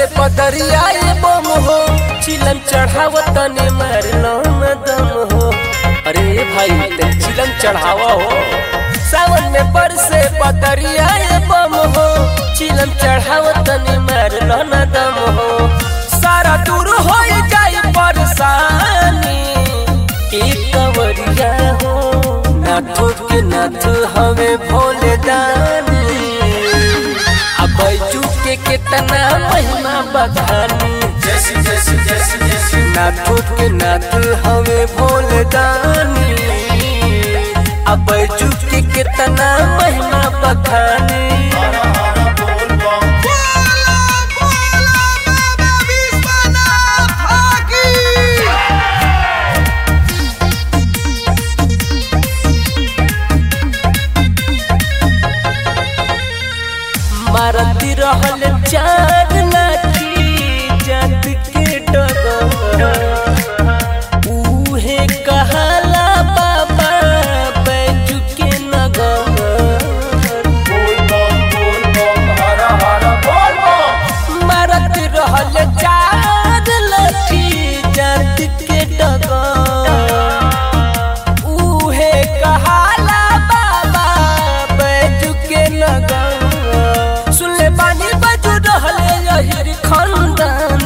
से पदरिया ये बम हो चिलम चढ़ाव तने मारलो न दम हो अरे भाई ते चिलम चढ़ावा हो सावन में बरसे पदरिया ये बम हो चिलम चढ़ाव तने मारलो न दम हो सारा दूर हो जाई परेशानी एक कवरिया हो नाथो के नाथ हवे भोले दानी अब बैजू के कितना महिमा बखानी जैसी जैसी जैसी जैसी नाथो के नाथ हवे भोले दानी अब बैजू के कितना महिमा बखानी हरा हरा बोल बम बोला बोला बाबा विश्वनाथ की मारती रहल चार लाठी जात के डगर उहे कहाला बाबा बैजू के नगर बोल बम बोल बम हरा हरा बोल बम मारत रहल चार लाठी जात के डगर उहे कहाला बाबा बैजू के नगर सुनले बानी बजू रहले यही खंदानी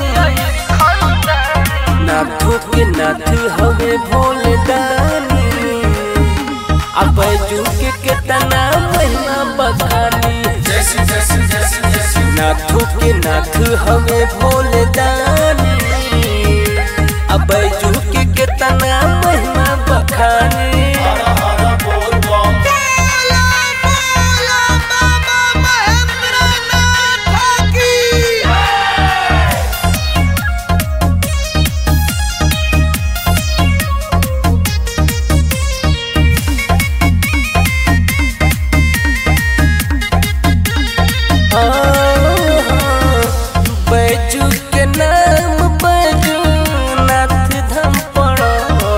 नाथो के नाथ हवे भोले दानी अब बैजू के कितना महिमा बखानी जैसी जैसी जैसी जैसी नाथो के नाथ हवे भोले दानी अब बैजू के कितना महिमा बखानी हरा हरा बोल बम बोला बोला बाबा महेंद्रनाथ की बैजू के नाम बैजू नाथ धाम पड़ो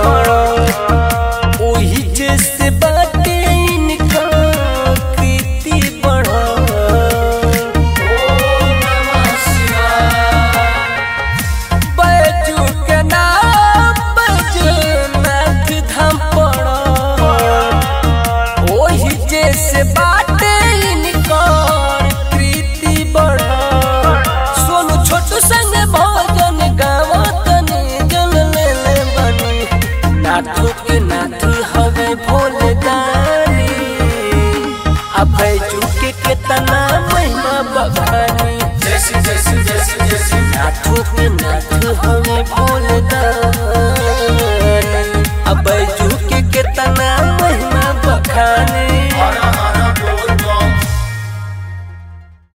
ओही जैसे बाटे इनका कृति बढ़ो ओम नमः शिवाय बैजू के नाम बैजू नाथ धाम पड़ो ओही जैसे बाटे इनका कृति बढ़ो सोनू छोटू संग भोजन गावतनी जल ले ले बनी नाथो के नाथ हवे भोले दानी अब बैजू के कितना महिमा बखानी जैसी जैसी जैसी जैसी नाथो के नाथ हवे भोले